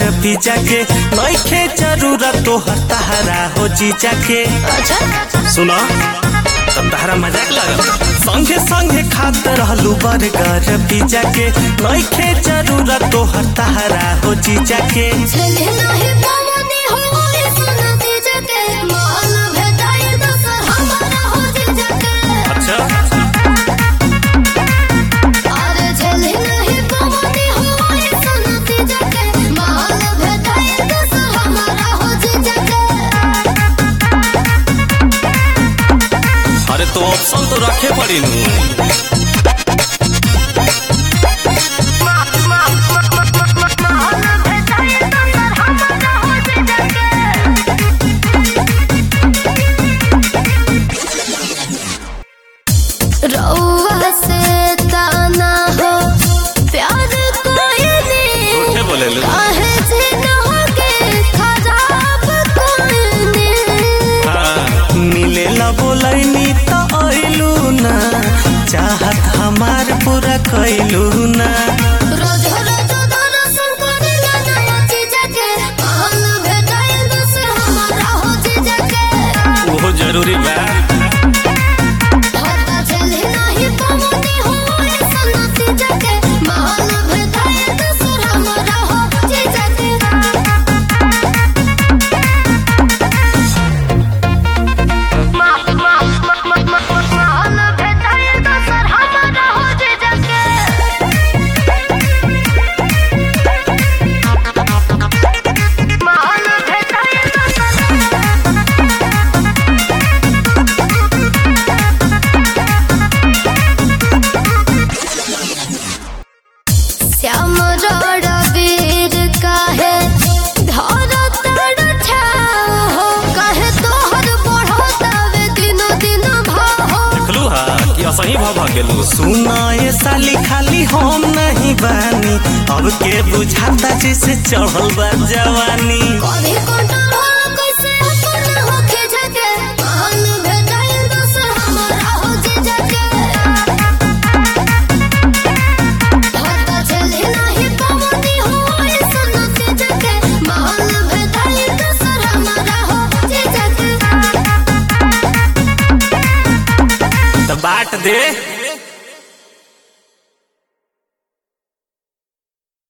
pizza के नइखे जरूरत तोहर तहरा हो जीजा के अच्छा सुनो तब तहरा मजाक लगल संगे संगे खात रहलू बर्गर पिज्जा के नइखे जरूरत तोहर तहरा हो जीजा के चले नाही पवनी हो सुन दीजे के मान भेटाई दोसर हमारा हो जीजा के अच्छा अरे चले नाही पवनी हो सुन दीजे के मान भेटाई दोसर हमारा हो जीजा के अरे तो ऑप्शन तो रखे पड़ी नू रउआ से ताना हो प्यार कोई झूठे बोले लो काहे जिनोगे खराब कोई हाँ, मिले ला बोलैनी तो अइलू ना चाहत हमार पूरा कैलू ना रोज रोज दर्शन करेला नया चीज के मान भेटाई दूसर हमारा हो चीज के वो जरूरी बा पता चले नहीं पवनी हो ऐसा चीज के मान भेटाई दूसर हमारा हो चीज के मान भेटाई दूसर हमारा हो चीज के मान भेटाई दूसर श्याम वीर काहे धर तड़ छाओ हो काहे तोहर बढ़ो तवे दिनो दिन भाहो देखलू हा कि असही भ भ गेलू सुना ये साली खाली हम नहीं बानी अब के बुझाता जैसे चढ़ल बा जवानी कभी कंट्रोल कैसे अपन हो खिझके मान भेटाई दोसर हमारा हो जिजके पता चले नहीं पवनी हो ऐसा जिजके मान भेटाई दोसर हमारा हो जिजके तो बाट दे